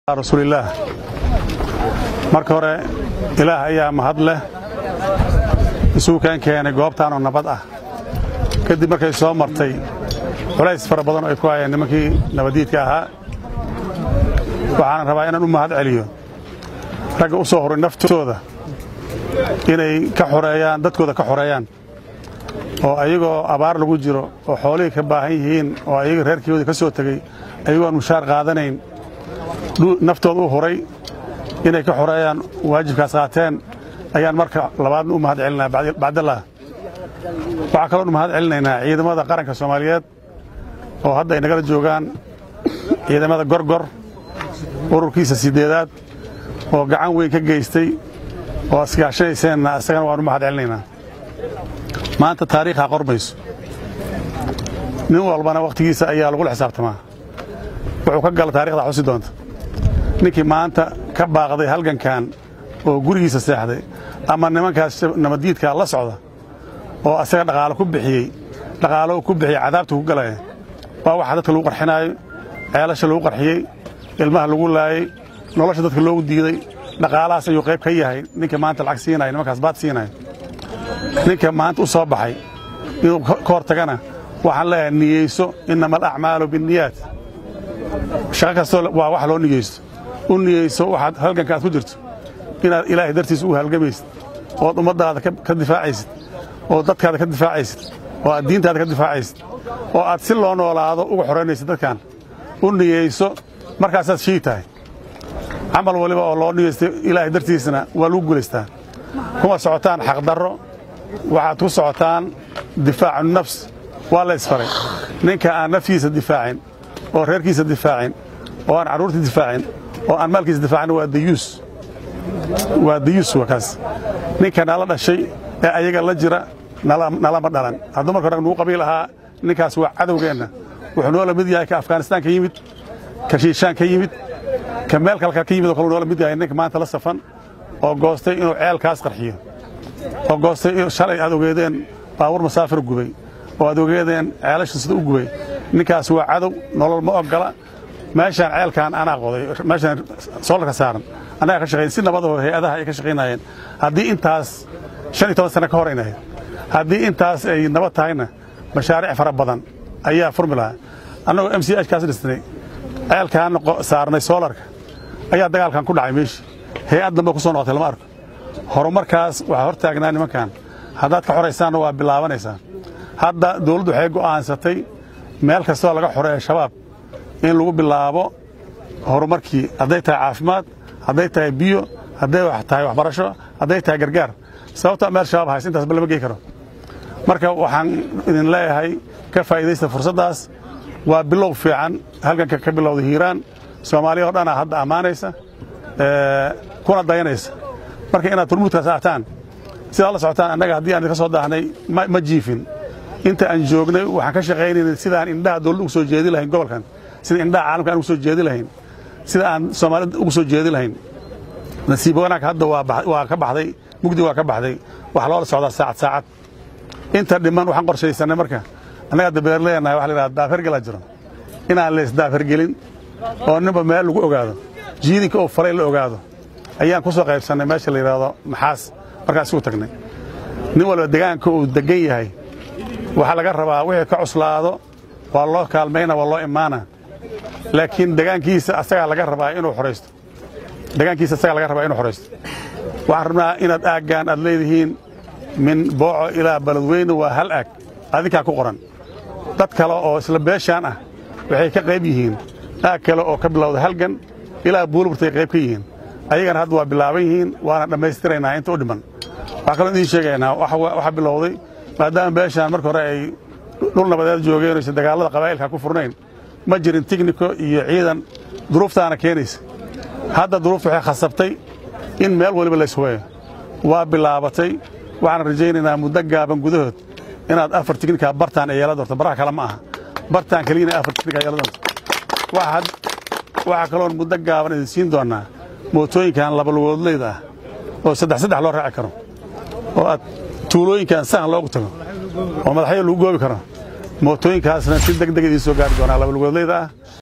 rasuulillaah marka hore ilaah ayaa mahad leh isugu keen keenay goobtaanoo nabad ah kadib markay soo martay culays fara badan oo ay ku hayeen nimankii nabaddiidka ahaa waxaan rabaa inaan u mahad celiyo ragga u soo horay naftooda inay ka xoreeyaan dadkooda ka xoreeyaan oo ayagoo abaar lagu jiro oo xoolihii ka baahan yihiin oo ayaga reerkooda ka soo tegey ayagoon mushaar qaadanayn naftooda u huray inay ka xoreeyaan waajibkaas qaateen ayaan marka labaadna u mahad celinaa bacdallah waxaa kaloon u mahad celinaynaa ciidamada qaranka soomaaliyeed oo hadda ay nagala joogaan ciidamada gorgor ururkiisa sideedaad oo gacan weyn ka geystay oo iskaashanayseenna isagana waan u mahad celinaynaa maanta taariikhaa qormayso nin walbana wakhtigiisa ayaa lagula xisaabtamaa wuxuu ka gala taarikhdaa xusi doonta ninkii maanta ka baaqday halgankan oo gurigiisa seexday ama nimankaas nabaddiidkaa la socda oo asaga dhaqaalo ku bixiyey dhaqaalo ku bixiyey cadaabta ku galaya waa waxa dadka lagu qarxinaayo ceelasha lagu qarxiyey ilmaha lagu laayey nolosha dadka loogu diiday dhaqaalahaas ayuu qayb ka yahay ninka maanta lacag siinaya nimankaas baad siinaya ninka maanta u soo baxay inuu ka hor tagana waxaan leeyahay niyeyso innama alacmaalu binniyaat shaqo kastoo waa wax loo niyeysto u niyeyso waxaad halganka aad ku jirto inaad ilaahay dartiisa u halgamaysid ood ummaddaada ka difaacaysid oo dadkaada ka difaacaysid oo aad diintaada ka difaacaysid oo aad si loo noolaado uga xoraynaysid dadkan u niyeyso markaasaad shii tahay camal waliba oo loo niyeystay ilaahay dartiisana waa lagu guulaystaa kuma socotaan xaqdarro waxaad ku socotaan difaacu nafs waa la ysfaray ninka aan naftiisa difaacin oo reerkiisa difaacin oo aan carruurta difaacin oo aan maalkiisa difaacin waa dayuus waa dayuus waa kaas ninka nala dhashay ee ayaga la jira nalama dhalan hadduu marka hore nugu qabiil ahaa ninkaas waa cadowgeenna wuxuu noola mid yahay ka afghanistaan ka yimid ka shiishaan ka yimid ka meel kalka ka yimid oo kale noola mid yahay ninka maanta la safan oo goostay inuu ceelkaas qarxiyo oo goostay shalay aad ogeedeen baabuur masaafir gubay oo aad ogeedeen ceelasha sida u gubay ninkaas waa cadow nolol ma ogola meeshaan ceelkaan anaa qoday meeshaan soolarka saaran annagaa ka shaqayn si nabadahoo hay-adaha ay ka shaqaynayeen haddii intaas shan iyo toban sano ka hor ay nahayd haddii intaas ay nabad tahayna mashaariic fara badan ayaa furmi lahaa annagoo m c h kaas dhisnay ceelkaan saarnay soolarka ayaa dagaalkan ku dhacay meeshii hay-ad dambe ku soo noqotay lama arko horumarkaas waxaa hor taagnaa nimankan haddaad ka xoraysaanna waa bilaabanaysaa hadda dawladdu waxay go'aansatay meel kastoo laga xoreeya shabaab in lagu bilaabo horumarkii hadday tahay caafimaad hadday tahay biyo hadday tahay waxbarasho hadday tahay gargaar sababto meel shabaab hays intaasba lama gey karo marka waxaan idin leeyahay ka faa'iidaysta fursaddaas waa bilow fiican halganka ka bilowda hiiraan soomaaliya oo dhanaa hadda ammaanaysa kuna dayanaysa marka inaad turmuudkaas aataan sidaad la socotaan annaga haddii aan idinka soo daahnay ma jiifin inta aan joognay waxaan ka shaqaynaynay sidaan indhaha dawladda ugu soo jeedi lahayn gobolkan sida indhaha caalamka aan ugu soo jeedi lahayn sida aan soomaalida ugu soo jeedi lahayn nasiib wanaag hadda waa ka baxday mugdi waa ka baxday waxaa loola socdaa saacad saacad inta dhiman waxaan qorshaysanay marka annaga hadda beerleenahay waxa la yidhahda daafergelaa jiro inaan leys daafergelin oo ninba meel lagu ogaado jiidinka oo faray la ogaado ayaan ku soo qaybsannay meesha la yidhaahdo maxaas markaas isugu tagnay nin walba degaanka uu degan yahay waxaa laga rabaa wixii ka cuslaado waa loo kaalmayna waa loo imaana laakiin degaankiisa asagaa laga rabaa inuu xoraysto degaankiisa asagaa laga rabaa inuu xoraysto waxaan rabnaa inaad aaggaan aad leedihiin min booco ilaa baladweyne waa hal aag adinkaa ku qoran dad kale oo isla beeshaan ah waxay ka qayb yihiin aag kale oo ka bilowda halgan ilaa buulburtay qayb ka yihiin ayagana hadda waa bilaaban yihiin waana dhammaystiraynaa inta u dhiman waxaa kaloo idiin sheegaynaa waxaa bilowday maadaama beeshaan marka hore ay dhul nabadeed joogeen oysan dagaallada qabaa'ilka ku furnayn ma jirin tigniko iyo ciidan duruuftaana keenaysa hadda duruufta waxay khasabtay in meel waliba layshubeeyo waa bilaabatay waxaan rajaynaynaa muddo gaaban gudahood inaad afar tignikaa bartaan ay yeelan doonto baraha kale ma aha bartaan keliyana afar tignikaa yeelan doonto waxaa kaloon muddo gaaban idin siin doonnaa mootooyinkan labalugoodleyda ah oo saddex saddex loo raaci karo oo aad tuulooyinkan sahan loogu tago oo madaxyo lagu goobi karo mootooyinkaasna si deg deg idiin soo gaari doonaa labalugoodleyda ah